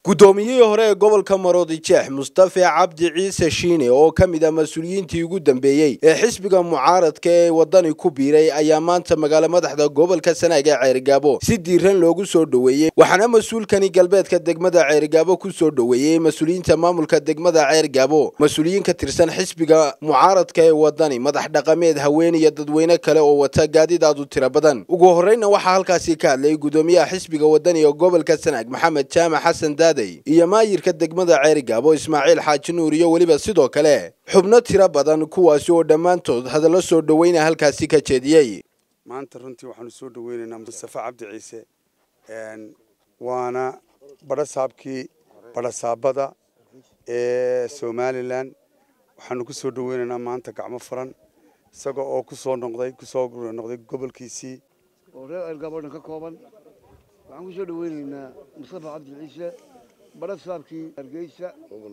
guddoomiyihii hore ee gobolka maroodi jeex mustafe cabdi ciise shiine oo ka mid ah mas-uuliyiintii ugu dambeeyey ee xisbiga mucaaradka ee waddani ku biiray ayaa maanta magaalo madaxda gobolka sanaag ee ceerigaabo si diiran loogu soo dhoweeyey waxaana mas-uulkani galbeedka degmada ceerigaabo ku soo dhoweeyey mas-uuliyiinta maamulka degmada ceergaabo mas-uuliyiin ka tirsan xisbiga mucaaradka ee waddani madax dhaqameed haween iyo dadweyne kale oo wata gaadidaadu tiro badan ugu horreyna waxaa halkaasi ka hadlay guddoomiyaha xisbiga waddani ee gobolka sanaag maxamed jaamac xasan daad iyo maayirka degmada ceerigaabo ismaaciil xaaji nuur iyo weliba sidoo kale xubno tiro badan kuwaasi oo dhammaantood hadallo soo dhoweyna halkaasi ka jeediyey maanta runtii waxaanu soo dhoweynaynaa mustafe cabdi ciise waana badhasaabkii badhasaabada ee somalilan waxaanu ku soo dhoweynaynaa maanta gacmo furan isaga oo kusoo noqday kusoo noqday gobolkiisii oo reer ceergaabo dhan ka kooban waxaan ku soo dhoweynaynaa mustafa cabdi ciise badha saabkii hargeysa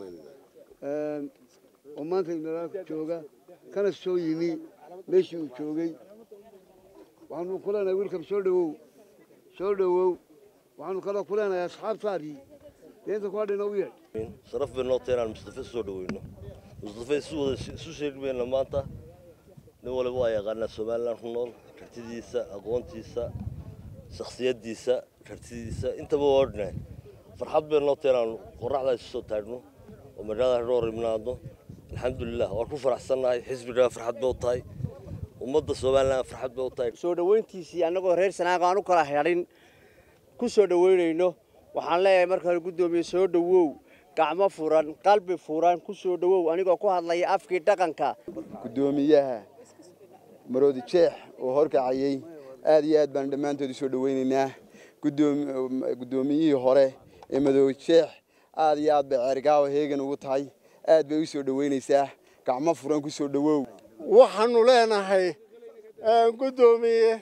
oo maanta inala jooga kana soo yimi meeshii uu joogay waxaanu ku leenahay wiilkan soo dhowow soo dhowow waxaanu kaloo ku leenahay asxaabtaadii deenta ku hadhina u yeedh sharaf bay noo tahay inaan mustafe soo dhoweyno mustafe isu wada isu sheegmayna maanta nin waliba waa yaqaanaa somalilan ku nool kartidiisa aqoontiisa shakhsiyaddiisa kartidiisa intaba waa odhnahay farxad bay noo tahay inaanu qorraxdaa isu soo taagno oo magaalada hadhoor imnaadno alxamdulilah waan ku faraxsannahay xisbigaa farxad bay u tahay ummadda somalilan farxad bay u tahay soo dhoweyntiisii annagoo reer sanaaga aan u kala xidhin ku soo dhoweynayno waxaan leeyahay marka hore guddoomiye soo dhowow gacmo furan qalbi furan ku soo dhowow anigoo ku hadlaya afkii dhaqanka guddoomiyaha maroodi jeex oo horkacayey aad iyo aad baan dhammaantood u soo dhoweynaynaa guddoomiyihii hore ee madoobe jeex aad iyo aad bay ceergaawa heegan ugu tahay aad bay u soo dhoweynaysaa gacmo furan ku soo dhowow waxaanu leenahay guddoomiye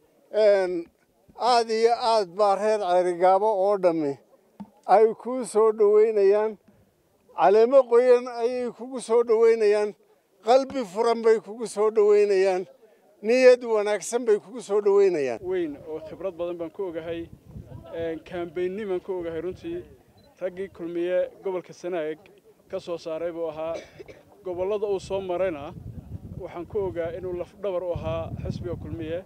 aad iyo aad baa reer ceerigaabo oo dhammi ay kuu soo dhoweynayaan caleemo qoyan ayay kugu soo dhoweynayaan qalbi furan bay kugu soo dhoweynayaan niyad wanaagsan bay kugu soo dhoweynayaan weyn oo khibrad badan baan ku ogahay kaambaynin baan ku ogahay runtii raggii kulmiye gobolka sanaag ka soo saaray buu ahaa gobollada uu soo marayna waxaan ku ogaa inuu lafdhabar u ahaa xisbiga kulmiye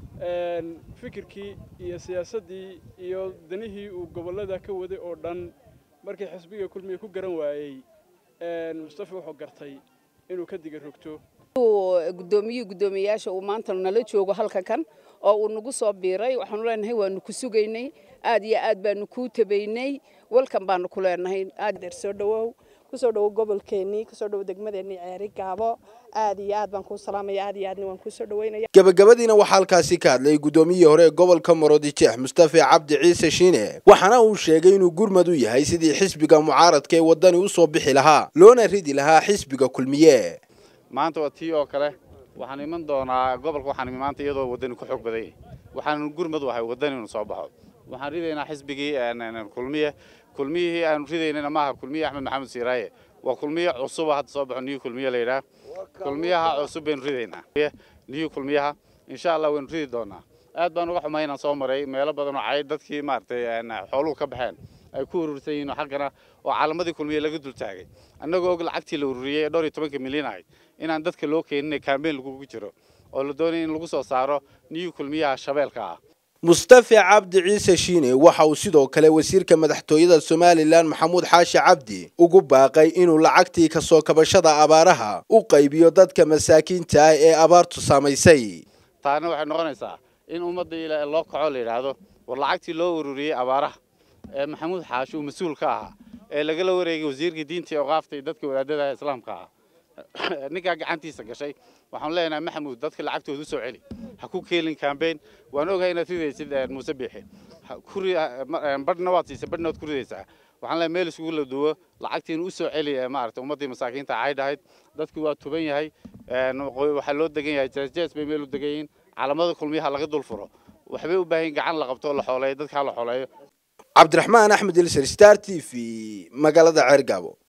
fikirkii iyo siyaasaddii iyo danihii uu gobollada ka waday oo dhan markii xisbiga kulmiye ku garan waayey mustafa wuxuu gartay inuu ka diga rogto guddoomiyihii guddoomiyeyaasha uu maanta nala joogo halka kan oo uu nagu soo biiray waxaanu leenahay waanu ku sugaynay aad iyo aad baanu kuu tabaynay walkan baanu ku leenahay aad soo dhawow kusoo dhawow gobolkeennii kusoo dhawow degmadeennii ceeri gaabo aad iyo aad baan kuu salaamaya aad iyo aadna waan kuu soo dhaweynaya gabagabadiina waxaa halkaasi ka hadlay guddoomiyihii hore ee gobolka maroodi jeex mustafe cabdi ciise shiine waxaana uu sheegay inuu gurmad u yahay sidii xisbiga mucaaradka ee waddani u soo bixi lahaa loona ridi lahaa xisbiga kulmiye maanta waa tii oo kale waxaan iman doonaa gobolka waxaan imi maanta iyadoo waddani ku xoog baday waxaan gurmad u ahay waddani inuu soo baxo waxaan ridaynaa xisbigii kulmiye kulmiyihii aanu ridaynana maaha kulmiye axmed maxamed siiraaye waa kulmiye cusuba hadda soo baxo niyu kulmiye la yidhaah kulmiyaha cusub baynu ridaynaa niyu kulmiyaha insha allah waynu ridi doonaa aad baan uga xumay inaan soo maray meelo badan oo cay dadkii maaragtay xooluhu ka baxeen ay ku urursan yihiin xaggana oo calamadii kulmiye laga dul taagay annagoo og lacagtii la ururiyey ee dhowr iyo tobanka milyan ahayd inaan dadka loo keenin kaambeyn lagugu jiro oo la doonaya in lagu soo saaro niyu kulmiyaha shabeelka ah mustafe cabdi ciise shiine waxa uu sidoo kale wasiirka madaxtooyada somalilan maxamuud xaashi cabdi ugu baaqay inuu lacagtii kasoo kabashada abaaraha u qaybiyo dadka masaakiinta ah ee abaartu saamaysay taana waxay noqonaysaa in ummadda loo kaco la yidhaahdo war lacagtii loo ururiyey abaaraha ee maxamuud xaashi uu mas-uul ka ahaa ee lagala wareegay wasiirkii diinta iyo oqaafta iyo dadka wadaadada islaamka ah ninkaa gacantiisa gashay waxaan leenahay maxamuud dadka lacagtooda u soo celi ha ku keelin kambeyn waan ogahay inaad ridaysid muuse biixi badhna waad siisay badhna waad ku ridaysaa waxaan leeyahay meel isugu la duwo lacagtiina u soo celi maaragtay ummaddii masaakiinta caay dhahayd dadku waa tuban yahay waxaa loo degan yahay jeesjees bay meel u degan yihiin calamada kulmiyaha laga dul furo waxbay u baahan gacan la qabto oo la xooleeyo dadkaa la xooleeyo cabdiraxmaan axmed ilser star t v magaalada ceergaabo